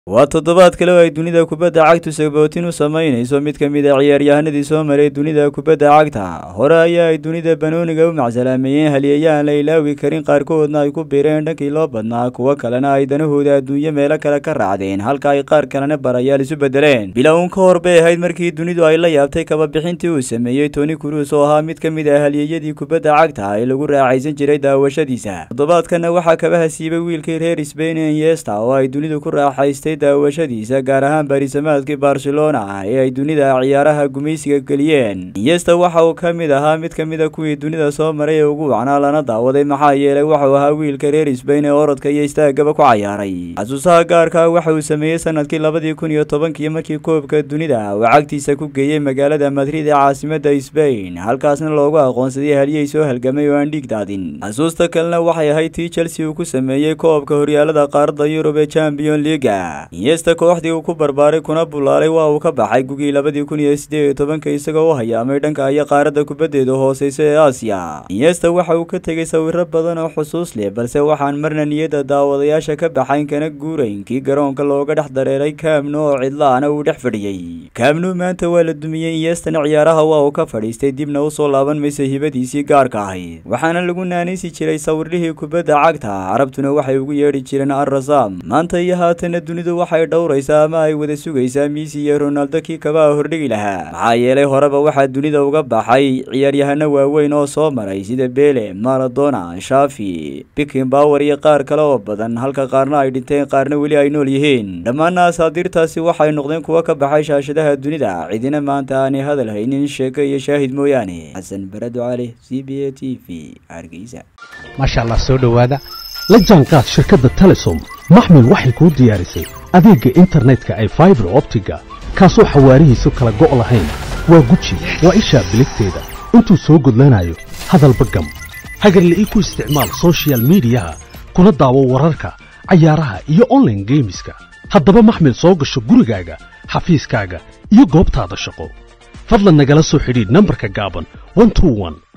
waa toddobaad kale oo ay dunida kubadda cagtu sagbootin u samaynayso mid ka mid a ciyaaryahanadii soo maray dunida kubadda cagta hore ayaa ay dunida banooniga u macsalaameeyeen halyeeyaan la ilaawi karin qaarkoodna ay ku biireen dhankii loo badnaa kuwo kalena ay danahooda adduunyo meelo kale ka raacdeen halka ay qaar kalena barayaal isu bedeleen bilowun ka hor bay ahayd markii dunidu ay la yaabtay kababixintii uu sameeyey toni cruis oo ahaa mid ka mid ah halyeeyadii kubadda cagta ee lagu raaxaysan jiray daawashadiisa toddobaadkana waxaa kabaha siibay wiilkii reer sbain iyesta oo ay dunidu ku raaxaystay daawashadiisa gaar ahaan barisamaadkii barcelona ee ay dunida ciyaaraha gumaysiga geliyeen iyesta waxa uu ka mid ahaa mid ka mid a kuwii dunida soo maray ee ugu wacnaa lana daawaday maxaa yeelay waxuu ahaa wiilka reer sbain ee orodka iyo istaagaba ku cayaaray xasuusaha gaarka waxa uu sameeyey sanadkii labadii kun iyo tobankii markii koobka dunida uu cagtiisa ku geeyey magaalada madrid ee caasimada sbain halkaasna loogu aqoonsaday halyey soo halgamay oo aan dhiig daadin xasuusta kalena waxay ahayd tii chelsea uu ku sameeyey koobka horyaalada qaaradda yurub ee champion leaga iyesta kooxdii uu ku barbaaray kuna bulaalay waa uu ka baxay gugii labadii kun iyo siddeed iyo tobanka isagoo u hayaamay dhanka iyo qaaradda kubaddeeda hooseysa ee aasiya iyesta waxa uu ka tegey sawiro badan oo xusuus leh balse waxaan marna niyadda daawadayaasha ka baxayn kana guurayn kii garoonka looga dhex dareeray kaamnu oo cidlaana uu dhex fadhiyey kaamnu maanta waa la dumiyey iyestana ciyaaraha waa uu ka fadhiistay dibna u soo laaban maysa hibadiisii gaarka ahayd waxaana lagu naanaysi jiray sawirlihii kubadda cagta carabtuna waxay ugu yeedhi jireen arrasaam maanta iyo haatana dunidu waxay dhowraysaa ama ay wada sugaysaa miisi iyo ronaldo kii kabaha hordhigi lahaa maxaa yeelay horeba waxaa dunida uga baxay ciyaaryahano waaweyn oo soo maray sida bele maradona shafi bikin bower iyo qaar kale oo badan halka qaarna ay dhinteen qaarna weli ay nool yihiin dhammaana asaadiirtaasi waxay noqdeen kuwo ka baxay shaashadaha dunida cidina maanta aanay hadal haynin sheeko iyo shaahid mooyaane xasan barado cali c b a t v hargeysa maasha allah soo dhowaada la jaanqaad shirkadda telesom maxmil waxay kuu diyaarisay adeegga internetka ay faibar optiga kaasoo xawaarihiisu kala go' lahayn waa guji waa ishaa biligteeda intuu soo gudlanayo hadalba gam hagarle ii ku isticmaal sochial midiyaha kuna daawo wararka cayaaraha iyo onlaine geemiska haddaba maxmil soo gasho gurigaaga xafiiskaaga iyo goobtaada shaqo fadlan nagala soo xidhiidh nambarka gaaban